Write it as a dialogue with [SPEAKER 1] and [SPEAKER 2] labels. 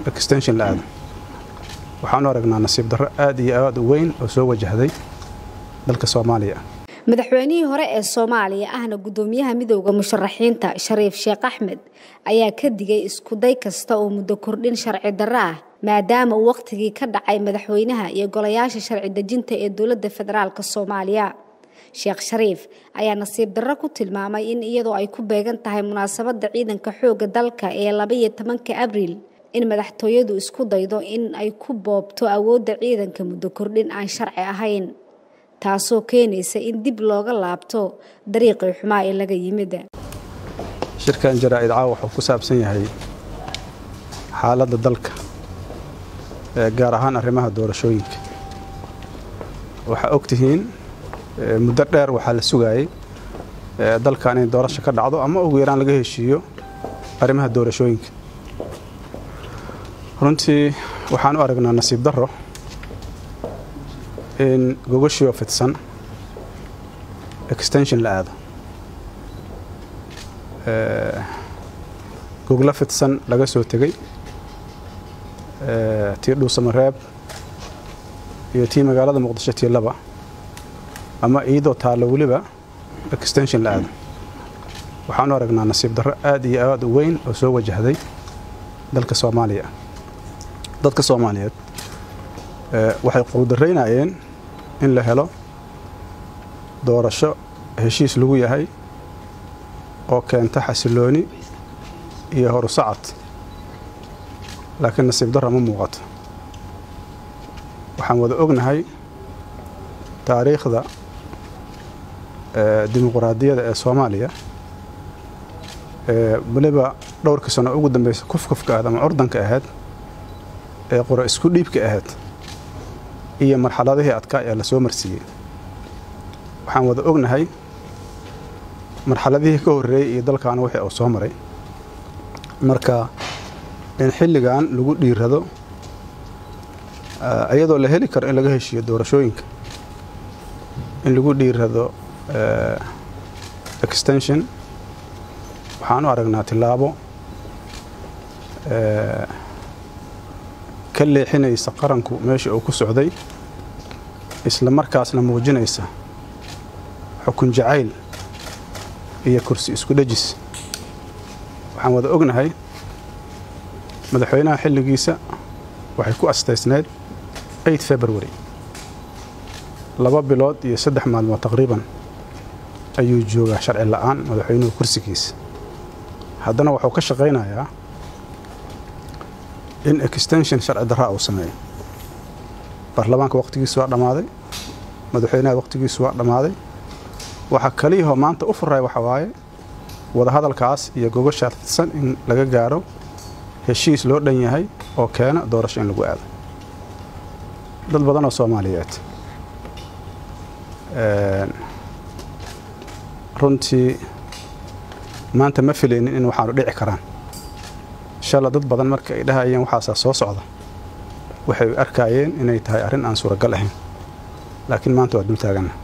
[SPEAKER 1] extension la aado waxaanu aragnaa nasiib darro aad iyo aad u weyn oo soo wajahday dalka soomaaliya
[SPEAKER 2] madaxweynihii hore ee soomaaliya ahna guddoomiyaha midowda musharaxiinta shariif sheekh axmed ayaa ka digay iskuday kasta oo muddo kordhin sharci darro ah maadaama uu wakhtigii ka dhacay madaxweynaha iyo golayaasha sharci dejinta ee dowladda federaalk soomaaliya sheekh shariif ayaa nasiib darro ku tilmaamay in iyadoo ay ku beegan tahay munaasabadda ciidanka xoogga dalka ee labaiyo tobanka abriil in madaxtooyadu isku daydo in ay ku boobto awoodda ciidanka muddo kordhin aan sharci ahayn taasoo keenaysa in dib looga laabto dariiqii xumaa ee laga yimid
[SPEAKER 1] shirkan jaraa'id caawa wuxuu ku saabsan yahay xaaladda dalka gaar ahaan arrimaha doorashooyinka waxaa og tihiin muddo dheer waxaa la sugaayey dalkan in doorasho ka dhacdo ama ugu yaraan laga heshiiyo arrimaha doorashooyinka runtii waxaan u aragnaa nasiib darro in gogoshioo fidsan extension la aado goglo fidsan laga soo tegey tii dhuusamareeb iyo tii magaalada muqdisho tii laba ama iyadoo taallo weliba extension la aado waxaanu aragnaa nasiib darro aad iyo aad u weyn oo soo wajahday dalka soomaaliya dadka soomaaliyeed waxay quudaraynayeen in la helo doorasho heshiis lagu yahay oo keenta xasilooni iyo horusacad laakiin nasiib darra ma muuqato waxaan wada ognahay taariikhda dimuquraadiyadda ee soomaaliya weliba dhowrkii sano ugu dambaysa kufkufka ahayd ama curdanka ahayd ee qoro isku dhiibka ahayd iyo marxaladihii adkaa ee la soo marsiiyey waxaan wada ognahay marxaladihii ka horreeyey iyo dalkaana wixii uu soo maray marka in xilligan lagu dhiirado iyadoo la heli karo in laga heshiiyo doorashooyinka in lagu dhiirado extension waxaan u aragnaa tillaabo ka leexinaysa qaranku meesha uu ku socday isla markaasna muujinaysa xukun jacayl iyo kursi isku dhejis waxaan wada ognahay madaxweynaha xilligiisa waxay ku astaysnayd eid february laba bilood iyo saddex maalmood taqriiban ayuu joogaa sharci la'aan madaxweynuhu kursigiisa haddana wuxuu ka shaqaynayaa in extension sharci darraa uu sameeyo baarlamaanka wakhtigiisu waa dhammaaday madaxweynaha wakhtigiisu waa dhammaaday waxaa kaliyahoo maanta u furay waxa waaye wadahadalkaas iyo gogoshaa fidsan in laga gaaro heshiis loo dhan yahay oo keena doorasho in lagu aado dad badan oo soomaaliyeed runtii maanta ma filaynin in waxaanu dhici karaan inshaalla dad badan marka ay dhahayeen waxaasaa soo socda waxay arkaayeen inay tahay arrin aan suuragal ahayn laakiin maanta waa dul taaganna